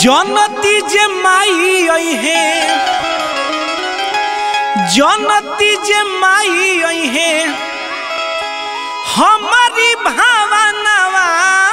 जनती जे माई अहे जनती जे माई अहे हमारी भावनावा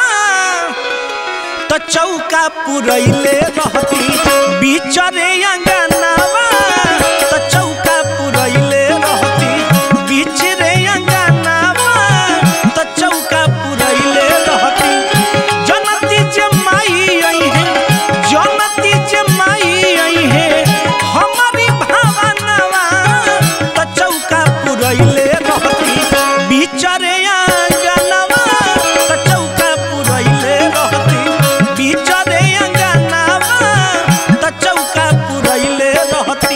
तो चौका पुरैले रहती बिचरे अंगनावा तो चौका पुरैले रहती बिचरे अंगनावा तो चौका पुरैले रहती जनती जे माई आई है जनती जे माई आई है हमारी भावनावा तो चौका पुरैले रहती बिचरे अंगनावा तो चौका पुरैले रहती बिचरे अंगनावा तो चौका पुरैले रहती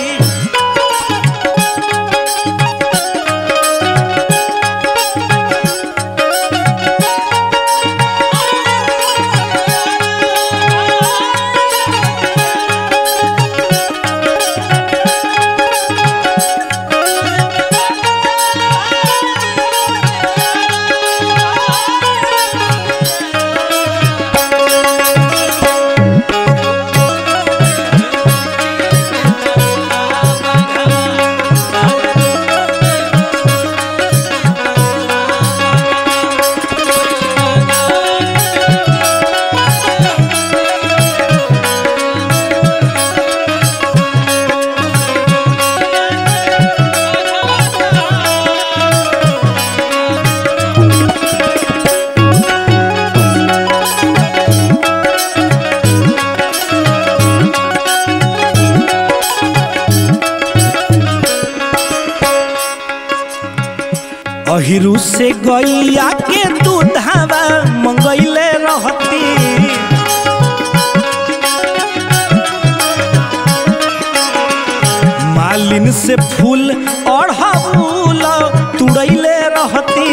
अहिरू से गैया के दूधावा मंगैले रहती मालिन से फूल अढ़ौल तुड़ैले रहती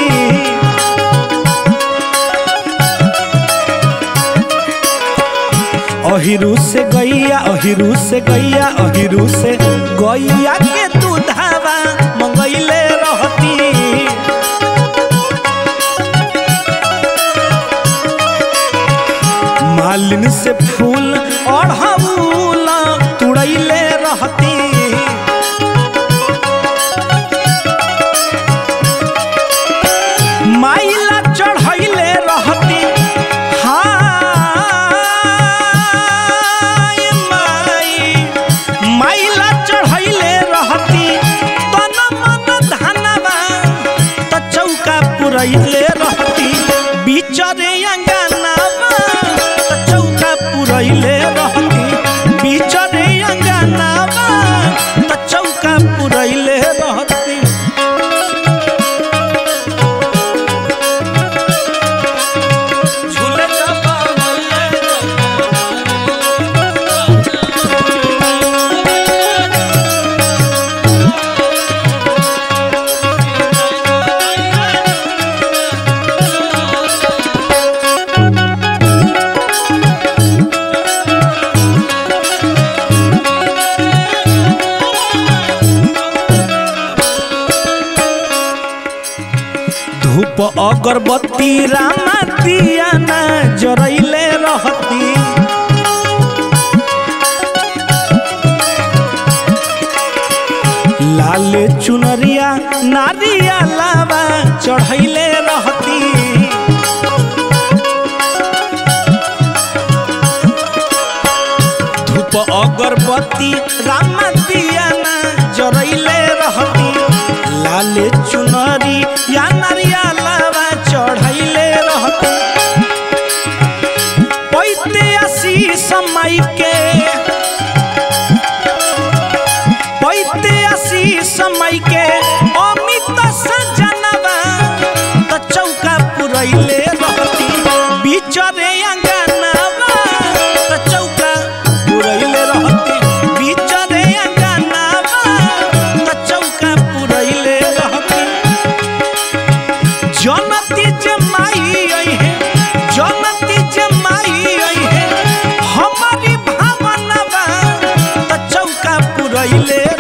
अहिरू से गैया अहिरू से गैया अहिरू से गैया के दूधावा मंगैले रहती मालिन से फूल अढ़ौल तुड़ैले रहती माइला चढ़ैले रहती हाय माई माइला चढ़ैले रहती तन मन धनवा त चौका पुरैले रहती बिचरे अंगनावा त चौका पुरैले रहती बिचरे अंगनावा त चौका पुरैले रहती झूले धूप अगरबत्ती रामा दिया ना जरैले रहती लाल चुनरिया नारिया लावा चढ़ैले रहती धूप अगरबत्ती रामा दिया ना जरैले रहती लाल चुनरी या नारिया लावा चढ़ैले रहती पैते आसी समय के पैते आसी समय के अमित सजनवा त चौका पुरैले रहती बिचरे अंगनावा त चौका पुरैले रहती बिचरे अंगनावा त चौका पुरैले रहती जनती जे माई आई है जनती जे माई आई है हमारी भावनावा त चौका पुरैले